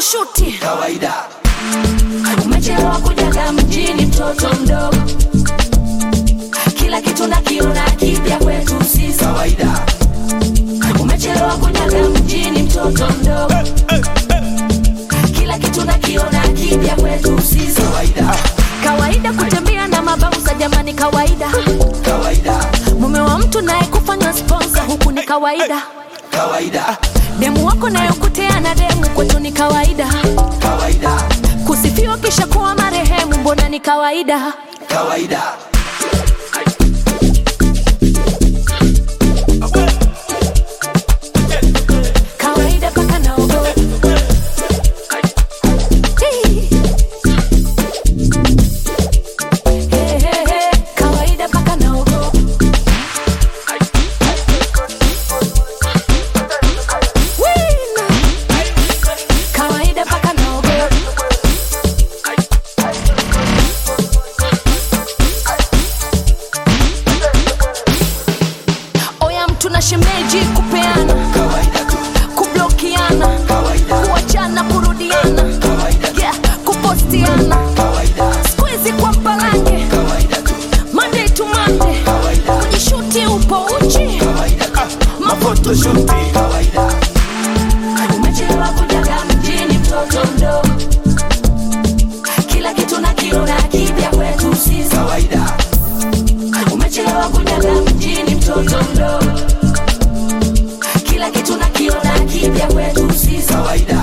photoshuti kawaida umechelewa kujaga mjini mtoto mdogo kila kitu nakiona kipya kwetu sisi kawaida umechelewa kujaga mjini mtoto mdogo kila kitu nakiona kipya kwetu sisi kawaida kawaida kutembea na mabauza jamani kawaida kawaida mume wa mtu naye kufanywa sponsa huku ni kawaida kawaida demu wako nayokutea na demu kwetu ni kawaida kawaida kusifiwa kisha kuwa marehemu mbona ni kawaida kawaida kawaida paka naogo Hey. Hey, hey, hey. kawaida paka naogo Wina. kawaida paka naogo oya mtu na shemeji kupeana kawaida tu kublokiana kawaida kuachana kurudiana kawaida tu yeah, kupostiana kawaida skuizi kwa mpalange kawaida tu monday to monday kawaida kujishuti upo uchi kawaida tu mafotoshuti kawaida umechelewa kujaga mjini mtoto mdogo kila kitu nakiona kipya kwetu sisi kawaida umechelewa kujaga mjini mtoto mdogo kila kitu nakiona kipya kwetu sisi kawaida